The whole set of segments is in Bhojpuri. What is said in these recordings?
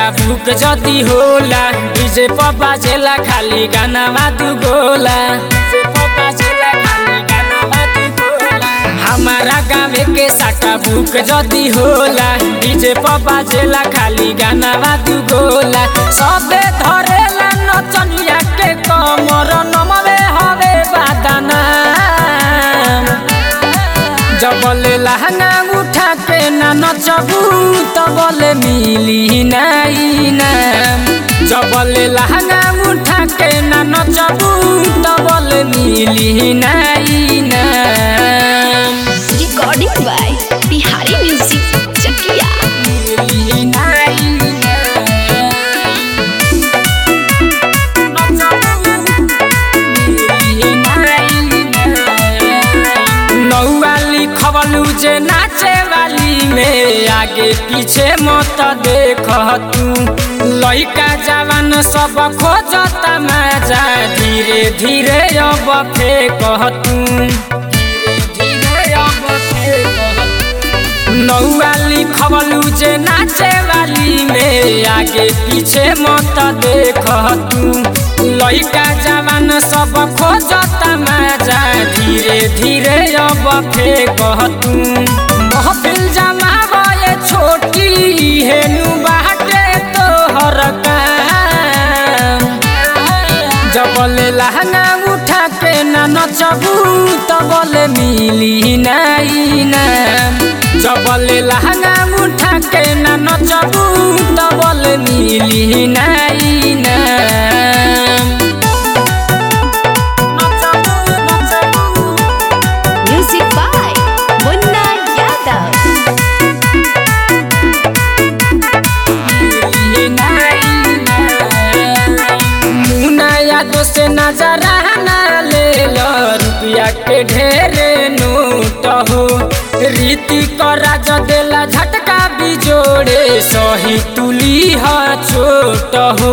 साका बुक जति होला डीजे पर बाजेला खाली गानामा तू गोला डीजे पर बाजेला खाली गानामा तू गोला हमारा गावे के साका बुक जति होला डीजे पर बाजेला खाली गानामा तू गोला सबे धरेला नचनिया के कमर नमवे हवे बादाना जबले लहंगा उठा के ना नचबू तबले मिली नाई नाम जबले लहंगा उठा के ना नचबू तबले मिली नाई नाम recording by Bihari music Chakiya मिली नाई नौआ लिखवलू जे नाचे वाली में आगे पीछे मत देख तू लइका जवान सब खोजता मजा धीरे धीरे अब फेंक तू धीरे धीरे अब फेंक नौआ लिखवलू जे नाचे वाली में आगे पीछे मत देख तू लइका जवान सब खोजता मजा धीरे धीरे अब फेंक तू महफिल जमावे छोटी हेनु बाटे तोहर काम जबले लहंगा उठा के ना नचबू तबले मिली नाई नाम जबले लहंगा उठा के ना नचबू तबले मिली नाई नाम नचबू नचबू म्यूजिक बाय मुन्ना यादव मुनाया तो से नजरा ना ले लो रुपया के ढेरे नोट हो रीति करा देला झटका बिजोड़े सही तुली ह छोट हो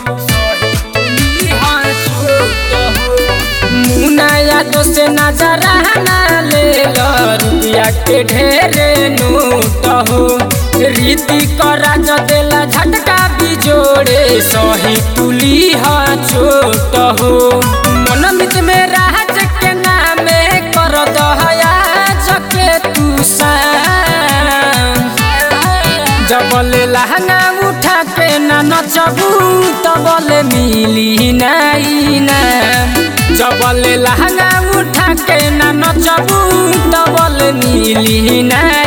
मुनाया तो से नजरा ना ले लो रुपया के ढेरे नोट हो रीति करा देला झटका बिजोड़े सही तुली ह छोट हो मनमित में राज के नामे कर दहया जके तू शाम जबले लहंगा उठा के ना नचबू तबले मिली नाई नाम जबले लहंगा उठा के ना नचबू तबले मिली नाई